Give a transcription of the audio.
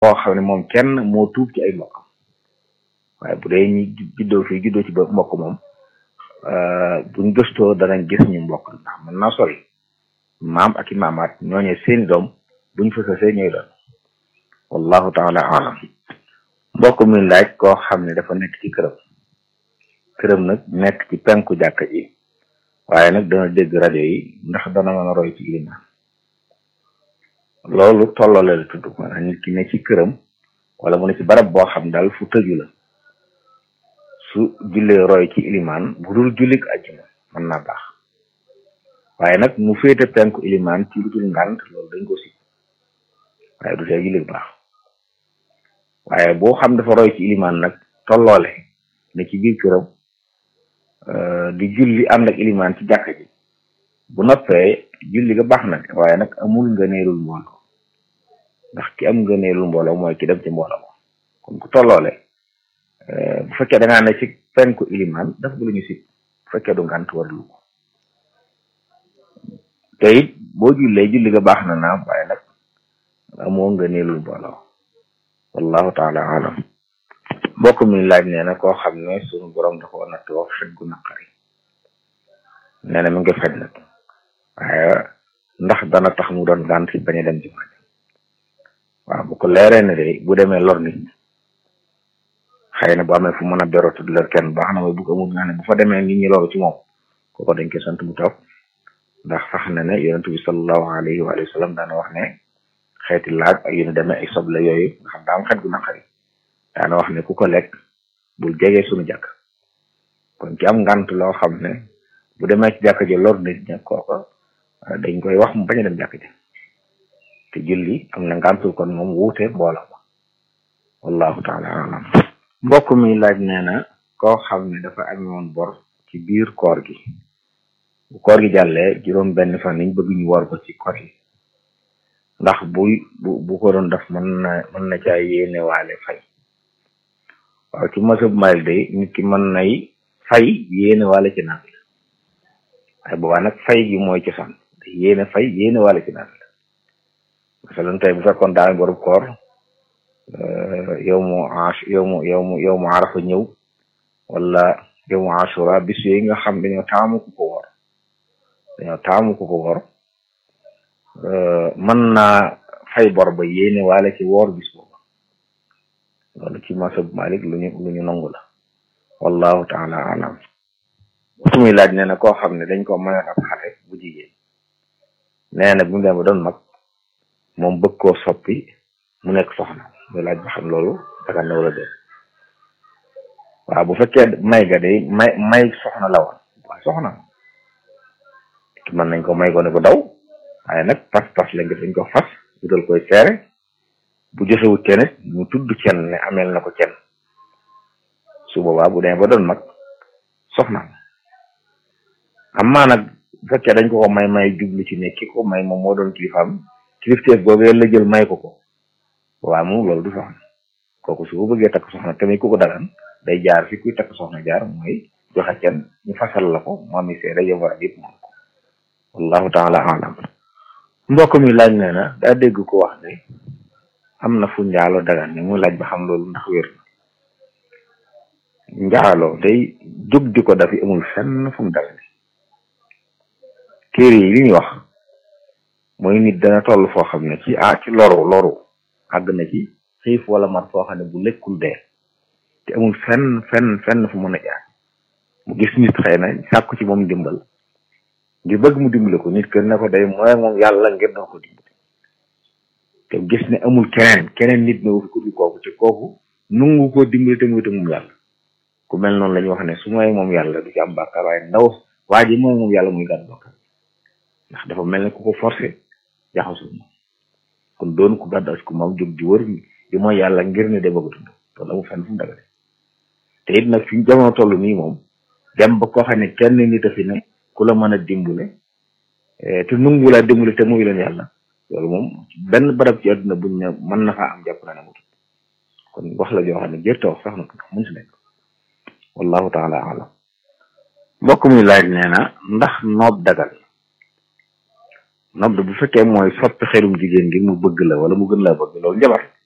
koo xam ne moom kenn moo tuub ci ay mbokkam waaye bu dee ñi juddoo fii juddoo ci ba mbokk moom buñ gëstoo danañ gis ñu mbokk ndax mën naa sori maam ak i maamaat ñooñee seeni doom buñ fa sësee ñooy doon wallahu taala alam mbokk mi laaj koo xam ne dafa nekk ci këram këram nag nekk ci penku jàkka ji waaye nag dana dégg rajo yi ndax dana mën a roy ci ilimaan loolu tolloole la tudd maanaam nit ki ne ci këram wala mu ne ci barab boo xam daal fu tëju la su jullee roy ci ilimaan bu dul jullik ajjuma mën naa baax waaye nag mu féete penku ilimaan ci lu dul ngànt loolu dañ ko si waaye du tee jullik baax waaye boo xam dafa roy ci ilimaan nag tolloole ne ci biir këram di julli ànd ak ilimaan ci jàkka ji bu noppee julli ga baax na waaye nag amul ngëneelul mbooloo ndax ki am ngëneelul mbooloo mooy ki dem ci mbooloo kon ku tolloole bu fekkee da ngaa ne ci penku ilimaan daf bu lu ñu sib bu fekkee du ngànt warlu ko te it boo jullee julli ga baax na naam waaye nag amoo ngëneelul mbooloo wallahu taala alam mbokk mi laaj nee na koo xam ne suñu borom da ko nattoo fet gu naqari nee na mi ngi fet nag waaye ndax dana tax mu doon gànt ci bañ a dem jumaa ja waaw bu ko leeree ne de bu demee lor nit xëy na bu amee fu mën a berootu di lor kenn baax na waaye bu ko amul nga ne bu fa demee nit ñi loru ci moom kooku dañ koy sant mu toog ndax sax na ne yonent bi sallallahu alayhi wa sallam daana wax ne xeeti laaj ak yu ne demee ay soble yooyu nga xam daa am xet gu naqari daana wax ne ku ko lekk bul jege suñu jàkk kon ci am ngant loo xam ne bu demee ci jàkk ji lor nit ña kooka dañ koy wax mu bañ a dem jàkk ji te julli am na ngantul kon moom wuute mbooloo ma wallahu taala alam mbokk mi laaj nee na koo xam ne dafa amee woon bor ci biir koor gi bu koor gi jàllee juróom benn fan niñ bëgg ñu war ko ci koor yi ndax buy bu bu ko doon def mën na mën na caa yéene waale fay waaw ci masab Maalik day nit ki mën nay fay yéene waale ci naafila waaye boobaa nag fay gi mooy cosaan yéene fay yéene waale ci naafila masalan tey bu fekkoon daa boru koor yow mu ash yow mu yow mu yow mu arafa ñëw wala yow mu ashura bis yooyu nga xam dañoo taamu ku ko wor dañoo taamu ku ko wor mën naa fay bor ba yéene waale ci woor bis booba loolu ci masab Malik lu ñu lu ñu nangu la wallahu taala alam su muy laaj nee na koo xam ne dañ ko mayoon ab xale bu jigéen nee na bi mu dem ba doon mag moom bëgg koo soppi mu nekk soxna muy laaj ba xam loolu daga na wala dé waaw bu fekkee may ga day may may soxna la woon waaye soxna ki mën nañ ko may ko ne ko daw waaye nag pas pas la nga dañ ko fas wutal koy seere bu joxewut kenn ñu tudd kenn ne ameel na ko kenn su boobaa bu demee ba doon mag soxna amaa nag bu fekkee dañ ko ko may may jublu ci ne ki ko may moom moo doon kilifaam kilifteef boobu la jël may ko ko waaw moom loolu du soxna kooku su ko bëggee takk soxna tamit ku ko dagan day jaar fi kuy takk soxna jaar mooy joxe kenn ñu fasal la ko mu ami seere yow war a yëpp moom ko wallahu taala alam mbokk mi laaj nee na daa dégg ko wax ne am na fu njaalo dagan ne muy laaj ba xam loolu ndax wér na njaalo day jóg di ko dafi amul fenn fu mu dagan téere yi li ñuy wax mooy nit dana toll foo xam ne ci ah ci loru loru àgg na ci xiif wala mar foo xam ne bu lekkul dee te amul fenn fenn fenn fu mën a jaar mu gis nit xëy na sàkku ci moom dimbal ngir bëgg mu dimbale ko nit kër ne ko day mooy moom yàlla ngir na ko dimbale te gis ne amul keneen keneen nit ne wu fi ku dul kooku te kooku nungu ko dimbale te muy te moom yàlla ku mel noonu la ñuy wax ne su mooy moom yàlla du ci am bàkkaar waaye ndaw waa ji mooy moom yàlla muy gàddu bàkkaar ndax dafa mel ne ku ko forcé jaxasu moom kon doon ku gàddu as ku moom jóg di wër di mooy yàlla ngir ne de bëgg dund loolu amul fenn fu mu dagale te it nag fi jamono toll nii moom dem ba koo xam ne kenn nit a fi ne ku la mën a dimbale te nungu laa dimbale te muy leen yàlla loolu moom benn barab ci àdduna buñ ne mën na faa am jàpp na ne mu kon wax la joo xam ne jërta wax sax na ko mën si nekk wallahu taala alam mbokk muy laaj nee na ndax noob dagal noob bu fekkee mooy soppi xelum jigéen ngir mu bëgg la wala mu gën laa bëgg loolu njabar